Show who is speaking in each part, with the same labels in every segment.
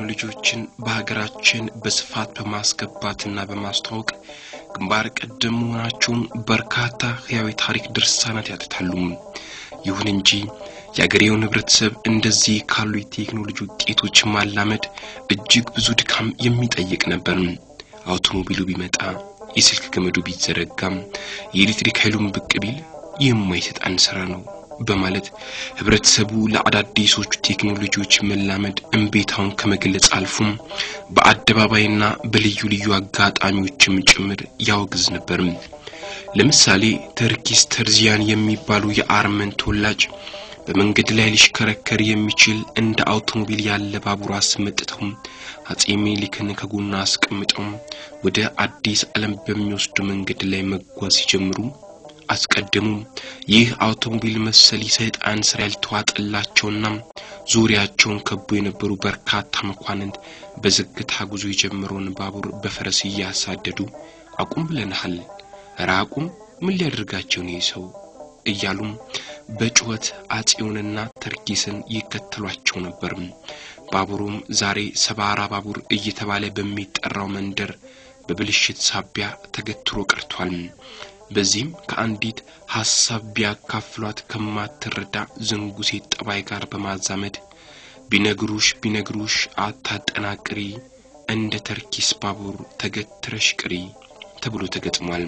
Speaker 1: ቴክኖሎጂዎችን በሀገራችን በስፋት በማስገባትና በማስተዋወቅ ግንባር ቀደም መሆናቸውን በርካታ ሕያዊ ታሪክ ድርሳናት ያትታሉ። ይሁን እንጂ የአገሬውን ህብረተሰብ እንደዚህ ካሉ የቴክኖሎጂ ውጤቶች ማላመድ እጅግ ብዙ ድካም የሚጠይቅ ነበር። አውቶሞቢሉ ቢመጣ፣ የስልክ ገመዱ ቢዘረጋም፣ የኤሌክትሪክ ኃይሉን ብቅ ቢል የማይሰጣን ስራ ነው በማለት ህብረተሰቡ ለአዳዲሶቹ ቴክኖሎጂዎች መላመድ እምቤታውን ከመግለጽ አልፎም በአደባባይና በልዩ ልዩ አጋጣሚዎችም ጭምር ያወግዝ ነበር። ለምሳሌ ተርኪስ ተርዚያን የሚባሉ የአርመን ተወላጅ በመንገድ ላይ ሊሽከረከር የሚችል እንደ አውቶሞቢል ያለ ባቡር አስመጥተው አጼ ሚኒሊክን ከጎና አስቀምጠው ወደ አዲስ ዓለም በሚወስዱ መንገድ ላይ መጓዝ ሲጀምሩ አስቀድሙ ይህ አውቶሞቢል መሰል የሰይጣን ስራ ያልተዋጠላቸውና ዙሪያቸውን ከቦ የነበሩ በርካታ መኳንንት በዝግታ ጉዞ የጀመረውን ባቡር በፈረስ እያሳደዱ አቁም ብለንሃል፣ ኧረ አቁም፣ ምን ሊያደርጋቸው ነው ሰው እያሉም በጩኸት አጼውንና ተርኪስን ይከተሏቸው ነበር። ባቡሩም ዛሬ ሰባራ ባቡር እየተባለ በሚጠራው መንደር በብልሽት ሳቢያ ተገትሮ ቀርቷል። በዚህም ከአንዲት ሐሳብ ቢያካፍሏት ከማትረዳ ዝንጉ ሴት ጠባይ ጋር በማዛመድ ቢነግሩሽ ቢነግሩሽ አታጠናቅሪ፣ እንደ ተርኪስ ባቡር ተገትረሽ ቅሪ ተብሎ ተገጥሟል።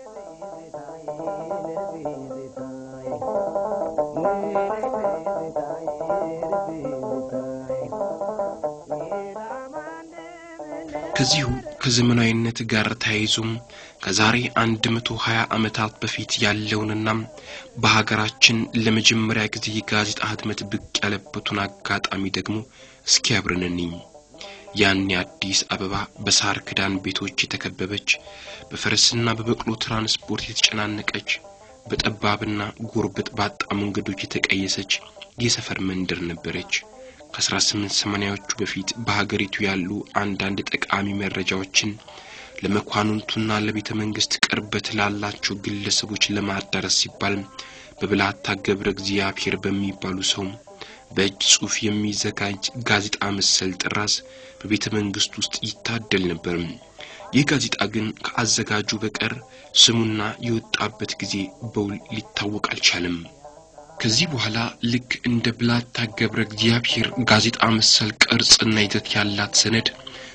Speaker 1: ከዚሁ ከዘመናዊነት ጋር ተያይዞም ከዛሬ አንድ መቶ ሀያ ዓመታት በፊት ያለውንና በሀገራችን ለመጀመሪያ ጊዜ የጋዜጣ ህትመት ብቅ ያለበትን አጋጣሚ ደግሞ እስኪ አብረን እንይ። ያኔ አዲስ አበባ በሳር ክዳን ቤቶች የተከበበች በፈረስና በበቅሎ ትራንስፖርት የተጨናነቀች በጠባብና ጎርበጥ ባጣ መንገዶች የተቀየሰች የሰፈር መንደር ነበረች። ከ1880ዎቹ በፊት በሀገሪቱ ያሉ አንዳንድ ጠቃሚ መረጃዎችን ለመኳንንቱና ለቤተ መንግስት ቅርበት ላላቸው ግለሰቦች ለማዳረስ ሲባል በብላታ ገብረ እግዚአብሔር በሚባሉ ሰው በእጅ ጽሑፍ የሚዘጋጅ ጋዜጣ መሰል ጥራዝ በቤተ መንግስት ውስጥ ይታደል ነበር። ይህ ጋዜጣ ግን ከአዘጋጁ በቀር ስሙና የወጣበት ጊዜ በውል ሊታወቅ አልቻለም። ከዚህ በኋላ ልክ እንደ ብላታ ገብረ እግዚአብሔር ጋዜጣ መሰል ቅርጽና ይዘት ያላት ሰነድ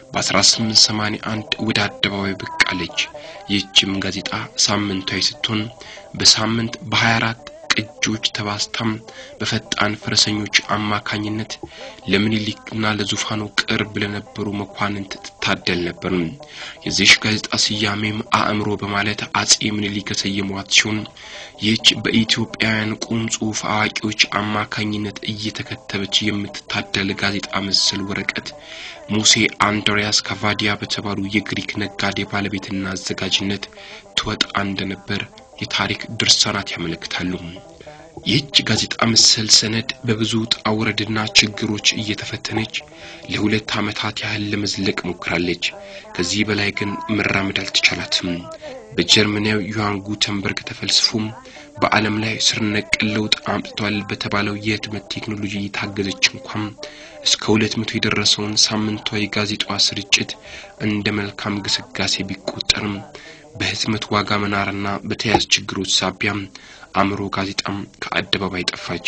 Speaker 1: በ1881 ወደ አደባባይ ብቅ አለች። ይህችም ጋዜጣ ሳምንታዊ ስትሆን በሳምንት በ24 ቅጆች ተባስታም በፈጣን ፈረሰኞች አማካኝነት ለምኒልክና ለዙፋኑ ቅርብ ለነበሩ መኳንንት ትታደል ነበር። የዚሽ ጋዜጣ ስያሜም አእምሮ በማለት አጼ ምኒልክ የሰየሟት ሲሆን ይህች በኢትዮጵያውያን ቁም ጽሑፍ አዋቂዎች አማካኝነት እየተከተበች የምትታደል ጋዜጣ መሰል ወረቀት ሙሴ አንድሪያስ ካቫዲያ በተባሉ የግሪክ ነጋዴ ባለቤትና አዘጋጅነት ትወጣ እንደነበር የታሪክ ድርሳናት ያመለክታሉ። ይህች ጋዜጣ መሰል ሰነድ በብዙ ውጣ ውረድና ችግሮች እየተፈተነች ለሁለት ዓመታት ያህል ለመዝለቅ ሞክራለች። ከዚህ በላይ ግን መራመድ አልተቻላትም። በጀርመናዊ ዮሐን ጉተንበርግ ተፈልስፎም በዓለም ላይ ስር ነቀል ለውጥ አምጥቷል በተባለው የህትመት ቴክኖሎጂ የታገዘች እንኳን እስከ ሁለት መቶ የደረሰውን ሳምንታዊ ጋዜጣዋ ስርጭት እንደ መልካም ግስጋሴ ቢቆጠርም በህትመት ዋጋ መናርና በተያያዝ ችግሮች ሳቢያም አእምሮ ጋዜጣም ከአደባባይ ጠፋች።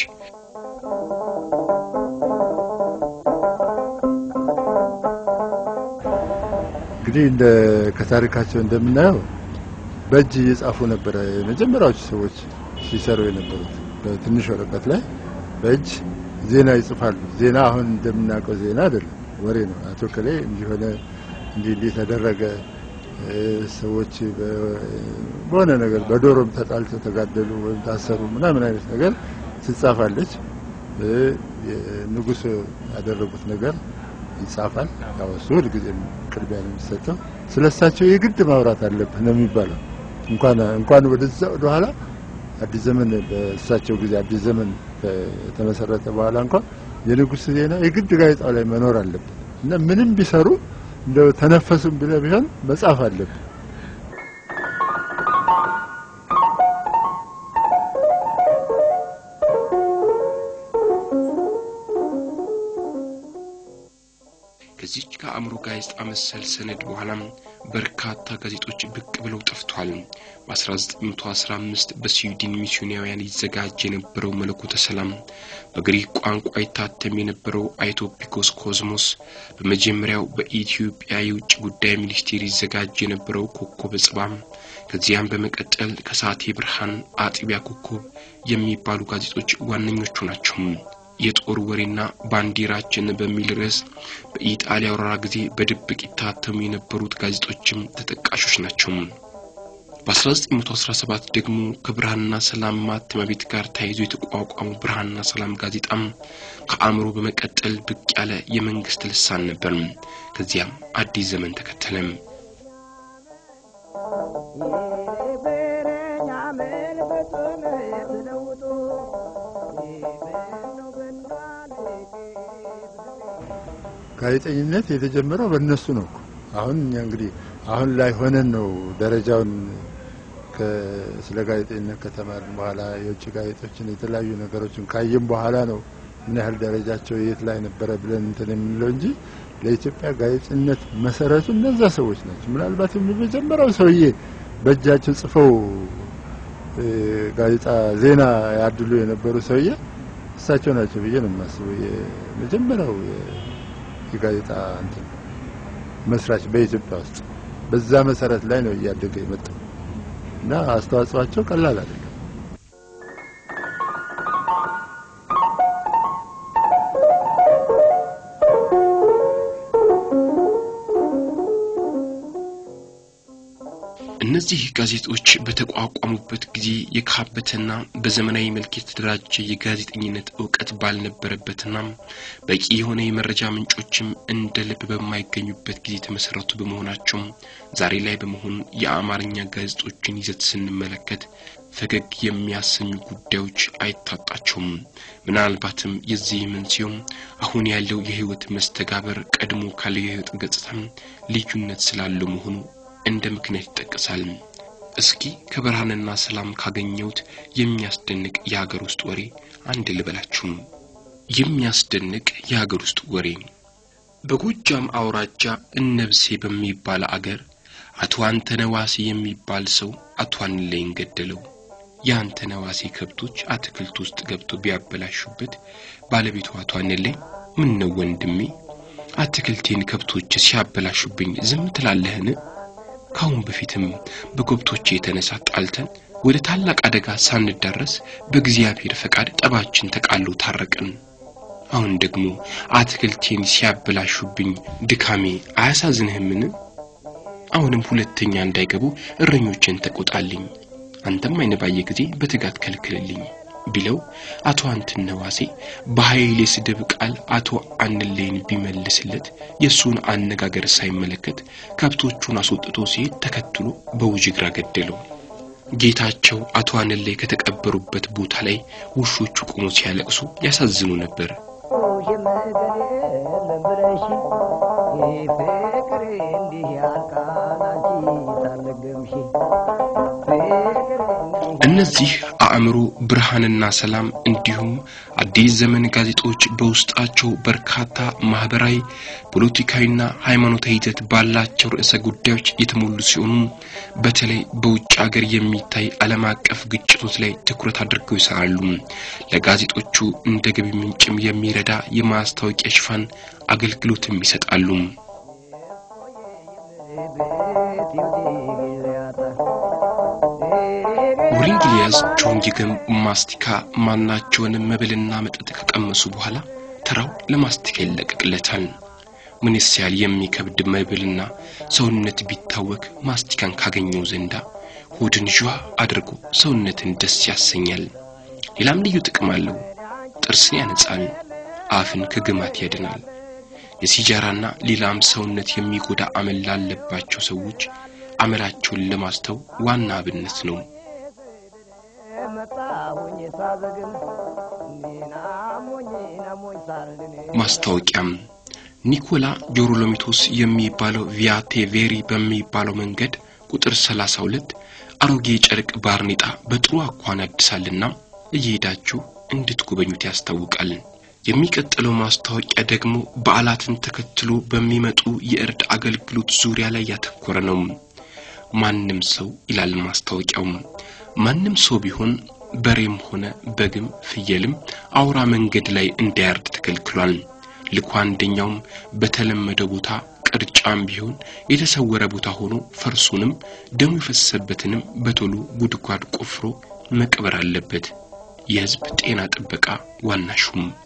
Speaker 2: እንግዲህ እንደ ከታሪካቸው እንደምናየው በእጅ እየጻፉ ነበረ የመጀመሪያዎቹ ሰዎች ሲሰሩ የነበሩት። በትንሽ ወረቀት ላይ በእጅ ዜና ይጽፋሉ። ዜና አሁን እንደምናውቀው ዜና አይደለም፣ ወሬ ነው። አቶ ከሌ እንዲሆነ እንዲህ እንዲህ ተደረገ ሰዎች በሆነ ነገር በዶሮም ተጣልተው ተጋደሉ ወይም ታሰሩ ምናምን አይነት ነገር ትጻፋለች። ንጉሥ ያደረጉት ነገር ይጻፋል። ያው እሱ ሁልጊዜም ቅድሚያ ነው የሚሰጠው። ስለ እሳቸው የግድ ማውራት አለብህ ነው የሚባለው። እንኳን እንኳን ወደዛ ወደኋላ አዲስ ዘመን በእሳቸው ጊዜ አዲስ ዘመን ከተመሰረተ በኋላ እንኳን የንጉሥ ዜና የግድ ጋዜጣው ላይ መኖር አለበት እና ምንም ቢሰሩ እንደው ተነፈሱም ብለህ ቢሆን መጻፍ አለብህ።
Speaker 1: ከዚች ከአእምሮ ጋዜጣ መሰል ሰነድ በኋላም በርካታ ጋዜጦች ብቅ ብለው ጠፍቷል። በ1915 በስዊድን ሚስዮናውያን ይዘጋጅ የነበረው መለኮተ ሰላም፣ በግሪክ ቋንቋ ይታተም የነበረው አይቶፒኮስ ኮዝሞስ፣ በመጀመሪያው በኢትዮጵያ የውጭ ጉዳይ ሚኒስቴር ይዘጋጅ የነበረው ኮከበ ጽባም፣ ከዚያም በመቀጠል ከሳቴ ብርሃን፣ አጥቢያ ኮከብ የሚባሉ ጋዜጦች ዋነኞቹ ናቸው። የጦር ወሬና ባንዲራችን በሚል ርዕስ በኢጣሊያ ወረራ ጊዜ በድብቅ ይታተሙ የነበሩት ጋዜጦችም ተጠቃሾች ናቸው። በ1917 ደግሞ ከብርሃንና ሰላም ማተሚያ ቤት ጋር ተያይዞ የተቋቋሙ ብርሃንና ሰላም ጋዜጣም ከአእምሮ በመቀጠል ብቅ ያለ የመንግስት ልሳን ነበር። ከዚያም አዲስ ዘመን ተከተለም።
Speaker 2: ጋዜጠኝነት የተጀመረው በእነሱ ነው እኮ። አሁን እኛ እንግዲህ አሁን ላይ ሆነን ነው ደረጃውን ስለ ጋዜጠኝነት ከተማርን በኋላ የውጭ ጋዜጦችን የተለያዩ ነገሮችን ካየን በኋላ ነው ምን ያህል ደረጃቸው የት ላይ ነበረ ብለን እንትን የምንለው እንጂ ለኢትዮጵያ ጋዜጠኝነት መሰረቱ እነዛ ሰዎች ናቸው። ምናልባት የመጀመሪያው ሰውዬ በእጃቸው ጽፈው ጋዜጣ ዜና ያድሉ የነበሩ ሰውዬ እሳቸው ናቸው ብዬ ነው የማስበው። የመጀመሪያው የጋዜጣ እንትን መስራች በኢትዮጵያ ውስጥ በዛ መሰረት ላይ ነው እያደገ የመጣው እና አስተዋጽኦአቸው ቀላል አይደለም።
Speaker 1: እነዚህ ጋዜጦች በተቋቋሙበት ጊዜ የካበተና በዘመናዊ መልክ የተደራጀ የጋዜጠኝነት እውቀት ባልነበረበትና በቂ የሆነ የመረጃ ምንጮችም እንደ ልብ በማይገኙበት ጊዜ የተመሰረቱ በመሆናቸው ዛሬ ላይ በመሆኑ የአማርኛ ጋዜጦችን ይዘት ስንመለከት ፈገግ የሚያሰኙ ጉዳዮች አይታጣቸውም። ምናልባትም የዚህ መንስኤውም አሁን ያለው የህይወት መስተጋበር ቀድሞ ካለው የህይወት ገጽታ ልዩነት ስላለው መሆኑ እንደ ምክንያት ይጠቀሳል። እስኪ ከብርሃንና ሰላም ካገኘሁት የሚያስደንቅ የሀገር ውስጥ ወሬ አንድ ልበላችሁ። የሚያስደንቅ የሀገር ውስጥ ወሬ በጎጃም አውራጃ እነብሴ በሚባል አገር አቶ አንተነዋሴ የሚባል ሰው አቶ አንለይን ገደለው። የአንተነዋሴ ከብቶች አትክልት ውስጥ ገብተው ቢያበላሹበት ባለቤቱ አቶ አንለይ ምን ነው ወንድሜ፣ አትክልቴን ከብቶች ሲያበላሹብኝ ዝም ትላለህን? ካሁን በፊትም በከብቶቼ የተነሳ ጣልተን ወደ ታላቅ አደጋ ሳንዳረስ በእግዚአብሔር ፈቃድ ጠባችን ተቃሎ ታረቅን። አሁን ደግሞ አትክልቴን ሲያበላሹብኝ ድካሜ አያሳዝንህምን? አሁንም ሁለተኛ እንዳይገቡ እረኞችን ተቆጣልኝ፣ አንተም አይነ ባየ ጊዜ በትጋት ከልክልልኝ ቢለው አቶ አንትነዋሴ በኃይል የስድብ ቃል አቶ አንሌን ቢመልስለት የእሱን አነጋገር ሳይመለከት ከብቶቹን አስወጥቶ ሲሄድ ተከትሎ በውጅግራ ገደለው። ጌታቸው አቶ አንሌ ከተቀበሩበት ቦታ ላይ ውሾቹ ቆሞ ሲያለቅሱ ያሳዝኑ ነበር። እነዚህ አእምሮ፣ ብርሃንና ሰላም እንዲሁም አዲስ ዘመን ጋዜጦች በውስጣቸው በርካታ ማህበራዊ፣ ፖለቲካዊና ሃይማኖታዊ ይዘት ባላቸው ርዕሰ ጉዳዮች የተሞሉ ሲሆኑ በተለይ በውጭ ሀገር የሚታይ ዓለም አቀፍ ግጭቶች ላይ ትኩረት አድርገው ይሰራሉ። ለጋዜጦቹ እንደ ገቢ ምንጭም የሚረዳ የማስታወቂያ ሽፋን አገልግሎትም ይሰጣሉ። ውሪንግሊያዝ ጆንጊገም ማስቲካ ማናቸውንም መብልና መጠጥ ከቀመሱ በኋላ ተራው ለማስቲካ ይለቀቅለታል። ምንስ ያህል የሚከብድ መብልና ሰውነት ቢታወክ ማስቲካን ካገኘው ዘንዳ ሆድን ዥዋ አድርጎ ሰውነትን ደስ ያሰኛል። ሌላም ልዩ ጥቅም አለው። ጥርስን ያነጻል፣ አፍን ከግማት ያድናል። የሲጃራና ሌላም ሰውነት የሚጎዳ አመል ላለባቸው ሰዎች አመላቸውን ለማስተው ዋና አብነት ነው። ማስታወቂያም ኒኮላ ጆሮሎሚቶስ የሚባለው ቪያቴ ቬሪ በሚባለው መንገድ ቁጥር 32 አሮጌ ጨርቅ ባርኔጣ በጥሩ አኳን ያድሳልና እየሄዳችሁ እንድትጎበኙት ያስታውቃል። የሚቀጥለው ማስታወቂያ ደግሞ በዓላትን ተከትሎ በሚመጡ የእርድ አገልግሎት ዙሪያ ላይ ያተኮረ ነው። ማንም ሰው ይላል ማስታወቂያው፣ ማንም ሰው ቢሆን በሬም ሆነ በግም ፍየልም አውራ መንገድ ላይ እንዳያርድ ተከልክሏል። ልኩ አንደኛውም በተለመደ ቦታ ቅርጫም ቢሆን የተሰወረ ቦታ ሆኖ ፈርሱንም ደሙ የፈሰሰበትንም በቶሎ ጉድጓድ ቆፍሮ መቅበር አለበት። የሕዝብ ጤና ጥበቃ ዋና ሹም